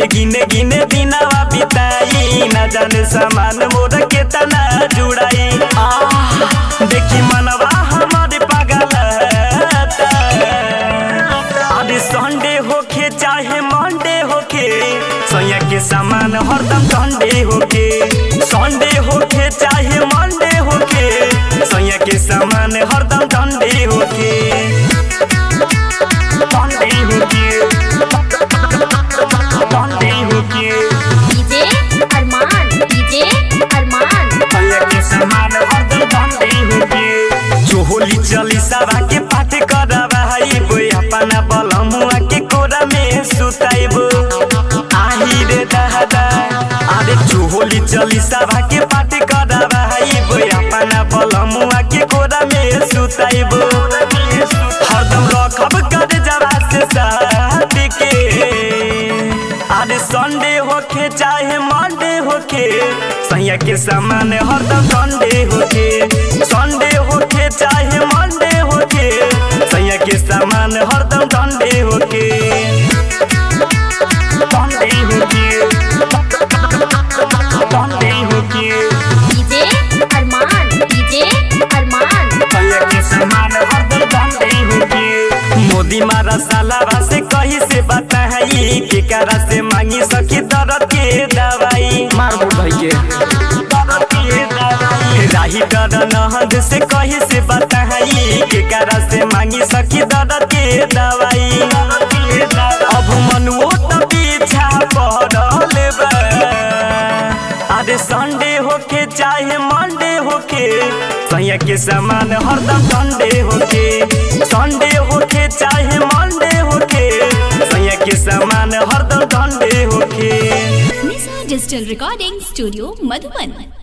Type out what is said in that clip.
गिने गिने दिनवा बिताई न जाने सामान मोर के तना जुड़ाई आह, देखी मनवा हमारे पागल अरे संडे होखे चाहे मंडे होखे सैया के सामान हरदम संडे होखे संडे होखे चाहे मंडे होखे सैया के सामान हरदम संडे होखे संडे होखे संडे होखे डीजे अरमान डीजे अरमान सैया के सामान हरदम संडे होखे चोहोली चली सभा के पाठ करवाइब अपना बलमुआ के कोरा में सुताइब आही रे दादा अरे चोहोली चली सभा के पाठ करवाइब अपना बलमुआ के कोरा में सुताइब हरदम रखब कर जरा से साथ के अरे संडे होखे चाहे मंडे होखे सैया के सामान हरदम संडे होखे संडे होखे चाहे मंडे होखे सैया के सामान हरदम संडे होखे संडे होखे संडे होखे डीजे अरमान डीजे अरमान सैया के सामान हरदम संडे होखे मोदी मारा सालावा से कही से बताई के करा से मांगी सखी दर्द के दवाई मार बोल भाई के राही डर नहद से कही से बताई के करा से मांगी सखी दर्द के दवाई अब मनुओ त पीछा पड़ल बा अरे संडे होखे चाहे मंडे होखे सैया के सामान हरदम संडे होखे संडे होखे चाहे मंडे होखे सैया के सामान हरदम संडे होखे Nisha digital recording studio Madhuban